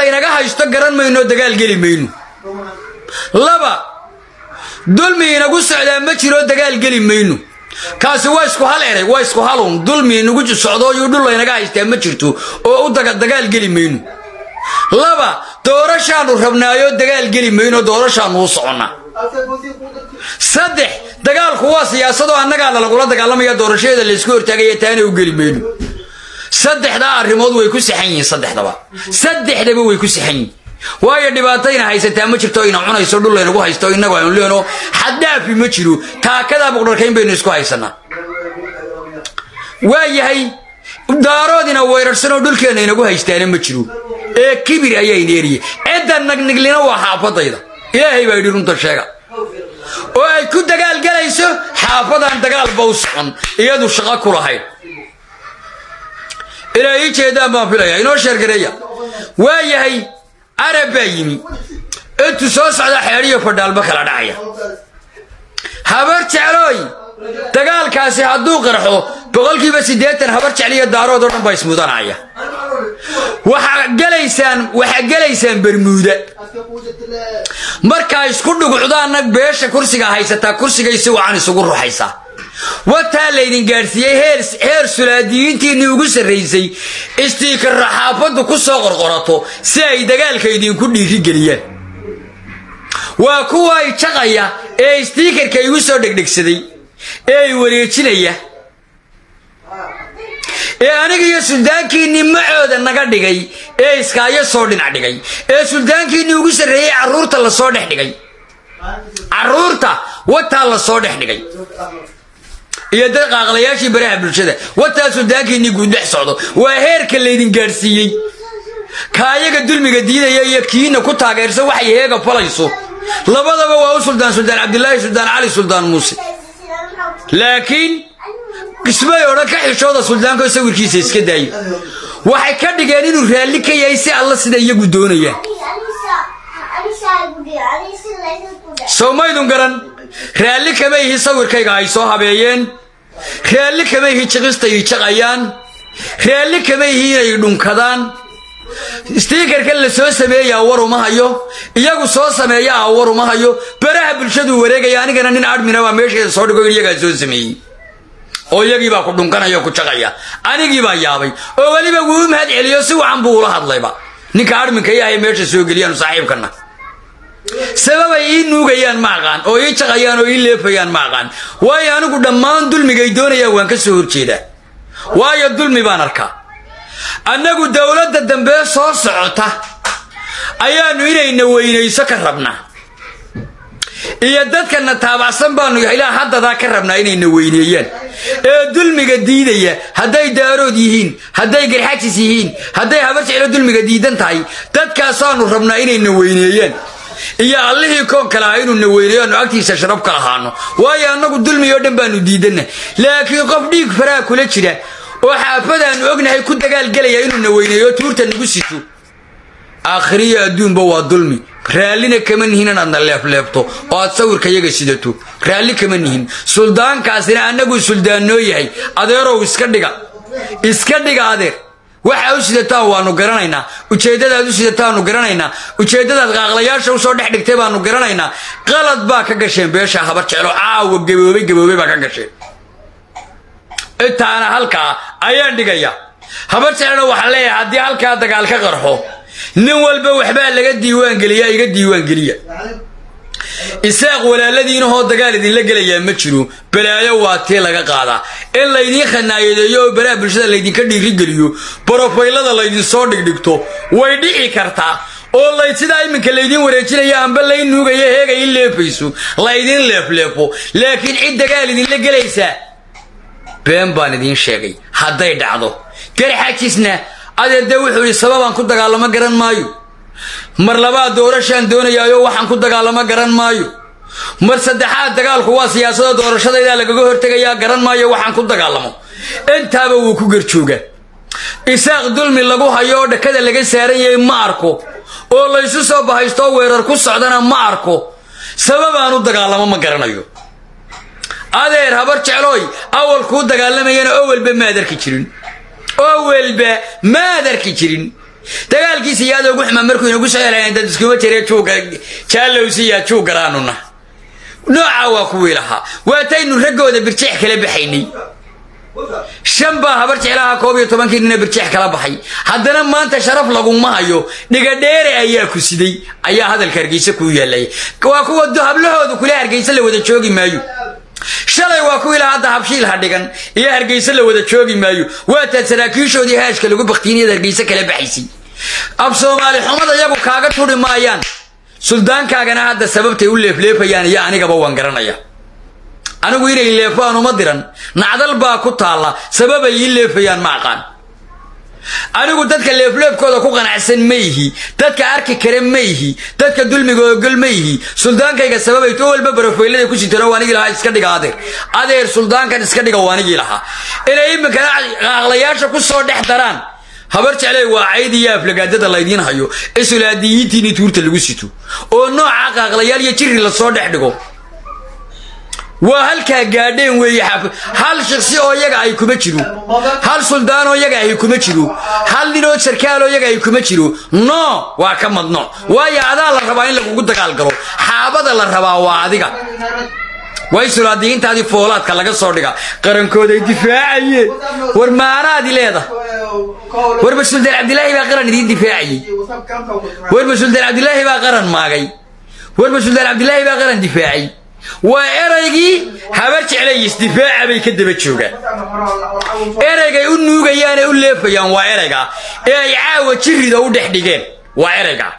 laynaga haysto garan mayno dagaal geli mayno laba dulmi inagu socdaa ma jiro dagaal geli mayno kaasi waa isku hal erey waa isku halun dulmi inagu socdo yuu dhul laynaga haystaa ma jirto oo u dagaal geli mayno laba doorashaanu rabnaayo dagaal geli mayno doorashaanu u soconnaa saddex dagaalku waa siyaasadoo annagaana lagula dagaalamaya doorashadeeda laysku hortaagaya taana u geli mayno saddexdaa arrimood way ku saxan yihiin saddexdaba saddexdaba way ku saxan yihiin waayo dhibaatayna haysataa ma jirto ina cunayso dhul laynagu haysto innagu aynu leeno xaddhaafi ma jiro taakadaa buqdharkayn baynu isku haysanaa waa yahay daaroodina weyrarsanoo dhulkeenna inagu haystaana ma jiro ee kibir ayaa ineeriye cidda nagniglina waa xaafadayda ilaahay baa yidhi runta sheega oo ay ku dagaalgelayso xaafadaan dagaalba u socon iyadu shaqo ku lahayd ilaa ii jeedaan baan filaya inoo sheergareeya waa yahay arab baa yimi intuu soo socda xeedhiyo fadhaalba kala dhacaya habar jeclooy dagaalkaasi hadduu qarxo boqolkiiba siddeetan habar jecliyo daarood oo dhan baa ismudanaya waxaa gelaysaan waxaa gelaysaan bermuuda markaa isku dhugucdaanna beesha kursiga haysataa kursigay si wacan isugu ruxaysaa wataa laydin gaadhsiiyey heer sulaadiyiintiinnii ugu sarraysay istiikarra xaafaddu ku soo qorqorato si ay dagaalka idinku dhiirigeliyaan waa kuwa ay jaqaya ee istiikarka igu soo dhegdhegsaday ee ay wareejinaya ee aniga iyo suldaankiinnii macooda naga dhigay ee iskaayo soo dhinac dhigay ee suldaankiinnii ugu sarreeyey carruurta la soo dhex dhigay carruurta wataa la soo dhex dhigay iyo dad qaaqlayaashii baraha bulshada wataa suldaankiinnii guudhex socdo waa heerka laydin gaadhsiiyey ka ayaga dulmiga diidaya iyo kiina ku taageersan waxay heega falayso labadaba waa u suldaan suldaan cabdilaahi suldaan cali suldaan muuse laakiin ismay odhan ka xishooda suldaanko sawirkiisa iska daayo waxay ka dhigeen inuu raalli ka yahay si alla sida iyagu doonayaan sow maydun garan raalli kama ihi sawirkayga ay soo habeeyeen raalli kama ihi jiqista ii jaqayaan raalli kama ihi inay dhunkadaan stiikarka la soo sameeyaa war uma hayo iyagu soo sameeya ah war uma hayo baraha bulshaduu wareegaya anigana nin admina baa meesheeda soo dhigo iyagaa soo sameeyey oo iyagii baa ku dhunkanaya oo ku jaqaya anigii baa yaabay oo weliba wuu u mahad celiyo si wacan buu ula hadlayba ninka adminka yahay meesha soo geliyaan saaxiibkana sababay ii nuugayaan ma aqaan oo ii jaqayaan oo ii leefayaan ma aqaan waayo anigu dhammaan dulmigay doonayaan waan ka soo horjeedaa waayo dulmi baan arkaa annagu dowladda dambe soo socota ayaannu inayna weynayso ka rabnaa iyo dadkana taabacsan baanu ilaa haddadaa ka rabnaa inayna weyneeyaan ee dulmiga diidaya hadday daarood yihiin hadday garxajis yihiin hadday habar jeclo dulmiga diidan tahay dadkaasaanu rabnaa inayna weyneeyaan iyo allihii koon kale ah inuuna weyneeyo aanu agtiisa sharab ka lahaano waayo annagu dulmi oo dhan baanu diidanna laakiin qof dhiig faraha kula jira oo xaafadaannu ognahay ku dagaalgelaya inuuna weyneeyo tuurta nagu sito aakhiriyo adduunba waa dulmi raallina kama nihin inaadna leefleefto oo aad sawirka yaga sidato raalli kama nihin suldaankaasina annaguu suldaannoo yahay adeerow iska dhiga iska dhiga adeer waxa u sidataan waanu garanaynaa ujeeddadaad u sidataanu garanaynaa ujeeddadaad qaaqlayaasha usoo dhex dhigtay baanu garanaynaa qalad baa ka gasheen beesha habar jeclo caawa gaboobay gaboobay baa ka gasheen intaana halkaa ayaan dhigaya habar jeclona waxaan leeyahay haddii halkaa dagaal ka qarxo nin walba waxbaa laga diiwaangeliyaa iga diiwaangeliya isaaq walaaladiinahoo dagaal idinla gelayaa ma jiro balaayo waa tii laga qaadaa in laydiin khanaayadeeyo oo baraha bulshada laydinka dhiirigeliyo borofaylada laydinsoo dhigdhigto way dhici kartaa oo lay sidaa iminka laydiin wareejinaya amba lay nuugaya heega in leefayso laydin leefleefo laakiin cid dagaal idinla gelaysaa been baan idiin sheegay hadday dhacdo garxajisna adeer dee wuxuu yidhi sababaan ku dagaalamo garan maayo mar labaad doorashaan doonayaayo waxaan ku dagaalamo garan maayo mar saddexaad dagaalku waa siyaasada doorashadaydaa lagaga hortegayaa garan maayo waxaan ku dagaalamo intaaba wuu ku garjoogaa isaaq dulmi lagu hayo oo dhakada laga saaran yahay ma arko oo laysu soo bahaystoo weerar ku socdana ma arko sababaan u dagaalamo ma garanayo adeer habar jeclooy awal kuu dagaalamayana owelba maad arki jirin owelba maad arki jirin dagaalkiisa iyo adoogu xumaa markuu inagu soo helayan dad iskuma jire juuga jaalowsiya juug garaanuna noocaa waa kuwii lahaa waataynu raggooda birjeex kala baxaynay shan baa habar jeclaha koob iyo tobankii nina birjeex kala baxay haddana maanta sharaf laguma hayo dhigadheere ayaa ku siday ayaa hadalka hargeysa kuu yaallay waa kuwa hablahoodu kule hargeysa la wada joogi maayo shalay waa kuwii lahaa hadda habshiil ha dhigan iyo hargeysa la wada joogi maayo waataad saraakiishoodii haashka lagu baktiiniyad hargeysa kala baxaysay ab soomaali xumada iyagu kaaga turi maayaan suldaankaagana hadda sababtay u leefleefayaan iyo anigaba waan garanaya anigu inay leefaan uma diran nacdal baa ku taalla sababay ii leefayaan ma aqaan anigu dadka leefleefkooda ku qanacsan ma ihi dadka arki kare ma ihi dadka dulmiga ogol ma ihi suldaankayga sababay to walba barafoylada ku sitano waanigii lahaa iska dhiga adeer adeer suldaankan iska dhiga waanigii lahaa inay iminkana qaaqlayaasha ku soo dhex daraan habar jecley waa cayd iyo aflagaadada laydiin hayo isulaadiyiintiini tuurta lagu sito oo nooca qaaqlayaal iyo jiri lasoo dhex dhigo waa halkaa gaadheen weeye hal shiksi oo yaga ay kuma jiro hal suldaan oo yaga ay kuma jiro hal nin oo sarkaal oo yaga ay kuma jiro no waa ka madno waayo adaa la rabaa in lagugu dagaalgalo xaabada la rabaa waa adiga way sulaadiyiintaadii foolaadka laga soo dhiga qarankooday difaacayeen war maanaadi leeda warba suldaan cabdilaahi baa qaran idiin difaacayey warba suldaan cabdilaahi baa qaran maagay warba suldaan cabdilaahi baa qaran difaacay waa eraygii habar jeclay isdifaaca bay ka daba joogaan eraygay u nuugayaan ee u leefayaan waa erayga ee ay caawa jirida u dhex dhigeen waa erayga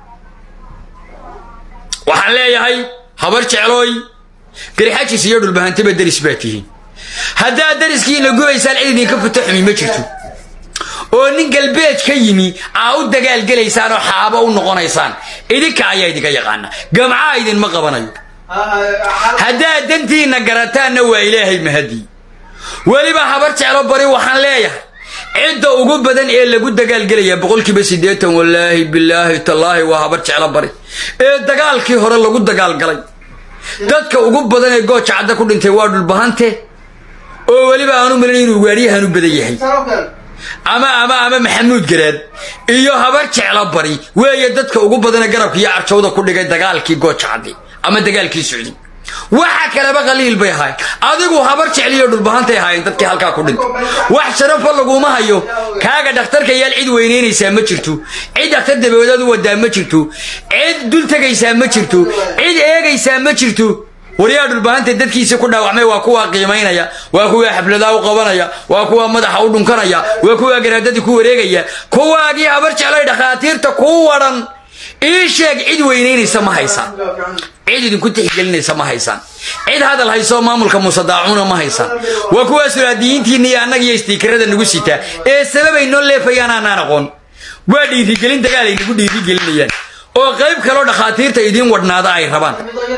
waxaan leeyahay habar jeclooy garxajis iyo dhulbahantaba deris baa tihiin haddaad deriskiina gubaysaan cid idinka futo xumi ma jirto oo nin galbeed ka yimi aa u dagaalgelaysaan oo xaabo u noqonaysaan idinka ayaa idinka yaqaana gamcaa idinma qabanayo haddaad dantiinna garataanna waa ilaahay mahadii weliba habar jeclo bari waxaan leeyahay cidda ugu badan ee lagu dagaalgelaya boqolkiiba siddeetan wallaahi bilaahi tallaahi waa habar jeclo bari ee dagaalkii hore lagu dagaalgalay dadka ugu badan ee gooja cadda ku dhintay waa dhulbahante oo weliba aanu malin inuu gaadhiyahan u badan yahay ama ama ama maxamuud garaad iyo habar jeclo bari weeye dadka ugu badanee garabka iyo carjawda ku dhigay dagaalkii gooja caddi ama dagaalkii socdi waxa kaleba qaliil bay ahayn adigu habar jecliyo dhulbahantay ahaayeen dadkii halkaa ku dhintay wax sharafo laguma hayo kaaga dhakhtarka yaal cid weynaynaysaa ma jirto cid dhakhtar dabadeed u wadaa ma jirto cid dul tegaysaa ma jirto cid eegaysaa ma jirto waryaa dhulbahanta dadkiisa ku dhaawacmay waa kuwa qiimaynaya waa kuwa xafladaa u qabanaya waa kuwa madaxa u dhunkanaya waa kuwa garaadadii ku wareegaya kuwaagii habar jeclay dhakhaatiirta kuu wadhan ii sheeg cid weynaynaysa ma haysaan cid idinku tixgelinaysa ma haysaan cid hadal hayso maamulka muuse daacuuna ma haysaan waa kuwaa sulaadiyiintiinna iyo annaga iyo istiikarada nagu sitaa ee sababay noo leefayaan aanaan aqoon waa dhiirigelin dagaal ay nagu dhiirigelinayaan oo qayb kaloo dhakhaatiirta idiin wadhnaada ay rabaan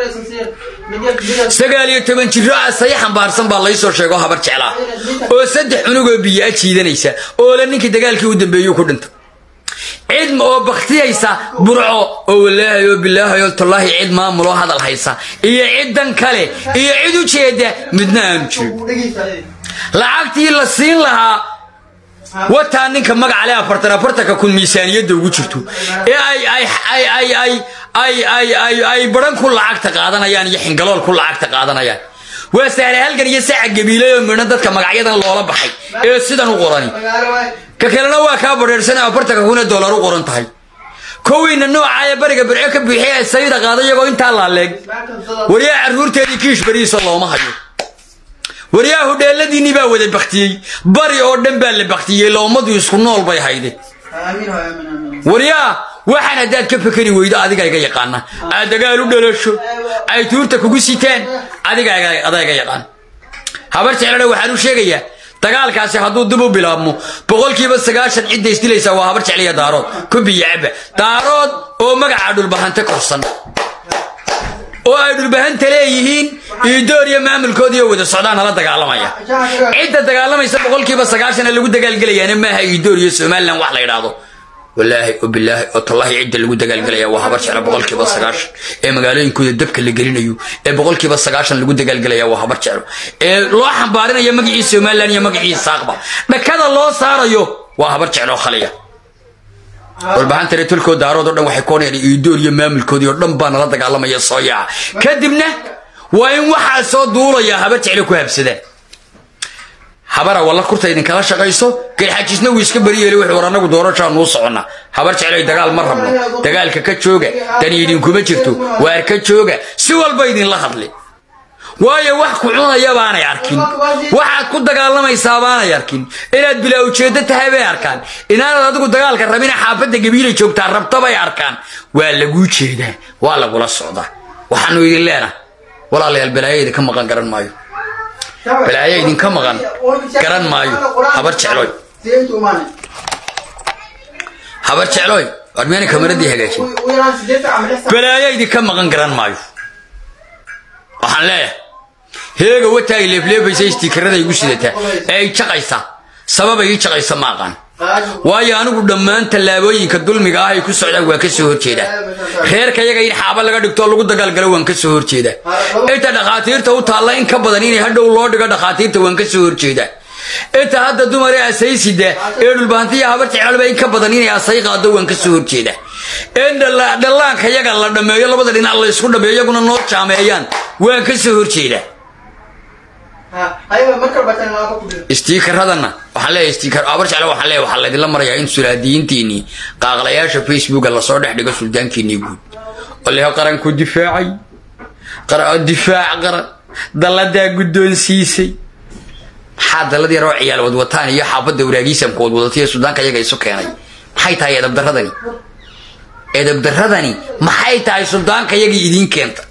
sagaal iyo toban jiro asaya xambaarsan baa laysoo sheego habar jeclaa oo saddex cunugoo biyo a jiidanaysa oo la ninkii dagaalkii u dambeeyuu ku dhintay cid oo baktiyaysa burco oo walaahay oo bilaahay oo tallaahi cid maamuloo hadal haysa iyo ciddan kale iyo cid u jeeda midna aanu jirin lacagtii la siin lahaa wataa ninka magacale afartan afartanka kun miisaaniyadda ugu jirto ee ay ay ay ay ay ay ay ay ay baran ku lacagta qaadanayaan iyo xingalool ku lacagta qaadanayaan waa sahle halgan iyo saca gabiilay oo midho dadka magacyadan loola baxay ee sidan u qorani ka kalena waa kaa badheersana afartanka kun ee dollar u qoran tahay kowiina nooca ee bariga birco ka buuxiya ee sayida qaada iyagoo intaa laaleeg waryaa carruurteedii kiish bariisa looma hayo waryaa hudheeladiinii baa wada baktiyey bari oo dhan baa la baktiyey loomadu isku nool bay hayde waryaa waxaan haddaad ka fekeri weydo adiga iga yaqaana aad dagaal u dhalasho ay tuurta kugu sitaan adiga adaa iga yaqaan habar jeclana waxaan u sheegayaa dagaalkaasi hadduu dib u bilaabmo boqolkiiba sagaashan cidda isdilaysaa waa habar jecliya daarood kubiya cabba daarood oo magaca dhulbahante korsan oo ay dhulbahanta leeyihiin iidoor iyo maamulkoodiiyo wada socdaan nala dagaalamaya cidda dagaalamaysa boqolkiiba sagaashana lagu dagaalgelayaana maaha iidoor iyo somalilan wax la yidhaahdo walaahi oo bilaahi oo tallaahi cidda lagu dagaalgelaya waa habar jecla boqolkiiba sagaashan ee magaalooyinkooda dabka la gelinayo ee boqolkiiba sagaashan lagu dagaalgelaya waa habar jeclo ee loo xambaarinayo magacii somalilan iyo magacii saaqba dhakada loo saarayo waa habar jeclo khaliya dhulbahantana tolkoo daarood o dhan waxay koonayaan iidoor iyo maamulkoodii oo dhan baa nala dagaalamaya soo yaaca kadibna waa in waxaa soo duulaya habar jecle ku habsadaan habara walla kurta idinkala shaqayso garxajisna wuu iska beri yeeli wuxuu war annagu doorashaa nuu soconna habar jeclay dagaal ma rabno dagaalka ka jooga dani idinkuma jirto waar ka jooga si walba idinla hadli waayo wax ku cunaya baanay arkin waxaad ku dagaalamaysaa baanay arkin inaad bilaa ujeeddo tahay bay arkaan inaanad adigu dagaalka rabina xaafadda gabiilay joogtaa rabta bay arkaan waa laguu jeedaa waa lagula socdaa waxaanu idin leenahay walaalayaal balaayo idinka maqan garan maayo balaayo idinka maqan garan maayo habar jecloy habar jecloy warmeena kamaradii hagaajin balaayo idinka maqan garan maayo waxaan leeyahay heega wataay leefleefaysa istiikarada igu sidataa ee ay jaqaysaa sabab ay ii jaqaysa ma aqaan waayo anigu dhammaan tallaabooyinka dulmiga ah ay ku socdaan waan ka soo horjeedaa reerka yaga in xaaba laga dhigto lagu dagaalgalo waan ka soo horjeedaa inta dhakhaatiirta u taalla in ka badan inay hadhow loo dhigo dhakhaatiirta waan ka soo horjeedaa inta hadda dumar ee asaysida ee dhulbahantiya habar jeclalba in ka badan inay asay qaado waan ka soo horjeedaa in dhallaanka yaga la dhammeeyo labada dhinac la isku dhameeyo iyaguna noo jaameeyaan waan ka soo horjeedaa istiikaradana waxaan leeyahay istiikar abar jecle waxaan leeyahay waxaa laydinla marayaa in sulaadiyiintiinii qaaqlayaasha facebooka lasoo dhex dhigo suldaankiinii guud oo leho qaranku difaacay difaac qaran dalladaa guddoonsiisay maxaa dallad yaroo ciyaal wadwataan iyo xaafadda waraagiisamka wadwadataiyo suldaanka iyaga isu keenay maxay tahay edabdaradani edabdaradani maxay tahay suldaanka yagii idiin keenta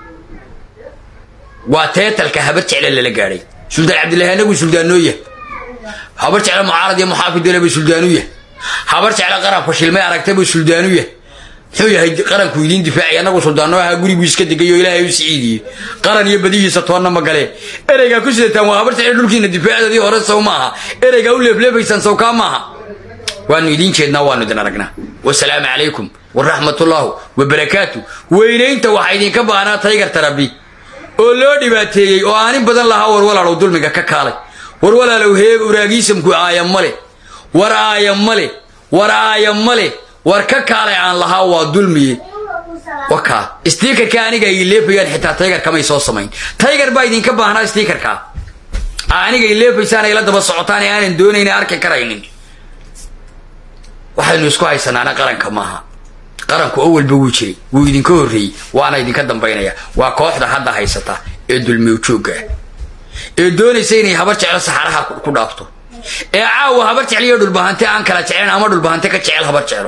waa teetalka habar jecle lala gaadhay suldaan cabdillahi anagu suldaanoo yahay habar jecle mucaarad iyo muxaafidole buu suldaanu yahay habar jecle qaran fashilmay aragtay buu suldaanu yahay muxuu yahay qaranku idiin difaacay anagu suldaanoo ahaa guriguu iska degay oo ilaahay u siciidiyey qaran iyo badihiisa toonna ma galee ereygaa ku sidataan waa habar jecle dhulkiina difaacdoodii hore sow maaha ereygaa u leefleefaysaan sawkaa maaha waanu idiin jeednaa waanu idin aragnaa wasalaamu calaykum waraxmatullaahu wabarakaatu weynaynta waxaa idinka baahnaa taygarta rabbi oo loo dhibaateeyey oo aanin badan lahaa war walaalow dulmiga ka kaalay war walaalow heeg uraagiisamku aaya male war aaya male war aaya male war ka kaalay aan lahaa waa dulmiye wakaa stiikarka aniga ay leefayaan xitaa taygar kamay soo samayn taygar baa idinka baahnaa stiikarka aniga ay leefaysaan ay la daba socotaan ee aanan doonayna arki karaynin waxaynu isku haysanaana qaranka maaha qaranku oo walba wuu jiray wuu idinka horreeyey waana idinka dambaynaya waa kooxda hadda haysata ee dulmiw joogga ah ee doonaysa inay habar jeclo saxaraha ku dhaafto ee caawa habar jecliyo dhulbahante aan kala jeclayn ama dhulbahante ka jecel habar jeclo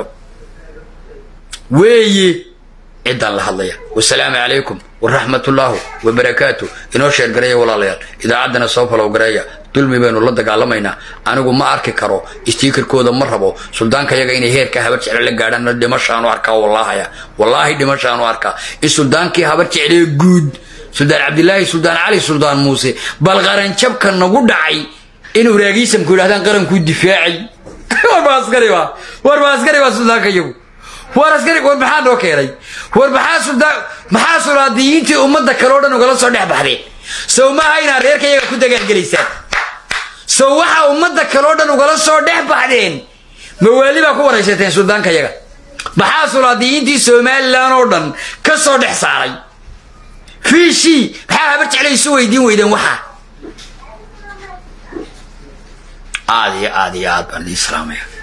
weeye ciddaan la hadlaya wasalaamu calaykum waraxmatullaahu wabarakaatu inoo sheergareeya walaalayaal idaacaddana soo falow gareeya dulmi baynu la dagaalamaynaa anigu ma arki karo istiikarkooda ma rabo suldaanka yaga inay heerka habar jecle la gaadhaan dhimashaanu arkaa wallaahaya wallaahi dhimashaanu arkaa in suldaankii habar jeclee guud suldaan cabdilaahi suldaan cali suldaan muuse bal qaranjabka nagu dhacay in uraagiisamku yidhahdaan qarankuu difaacay warba askari baa warba askari baa suldaanka yagu war askari war maxaa noo keenay war maxaa suldaan maxaa sulaadiyiintii ummadda kale o dhan ugala soo dhex baxdeen sow maaha inaad reerka yaga ku dagaalgelaysaan sow waxaa ummadda kale o dhan ugala soo dhex baxdeen mawaali baa ku waraysateen suldaanka yaga maxaa sulaadiyiintii somalilan oo dhan ka soo dhex saaray fiishii maxaa habar jeclay isu weydiin weydeen waxaa aad iyo aad iyo aad baan idin salaamaya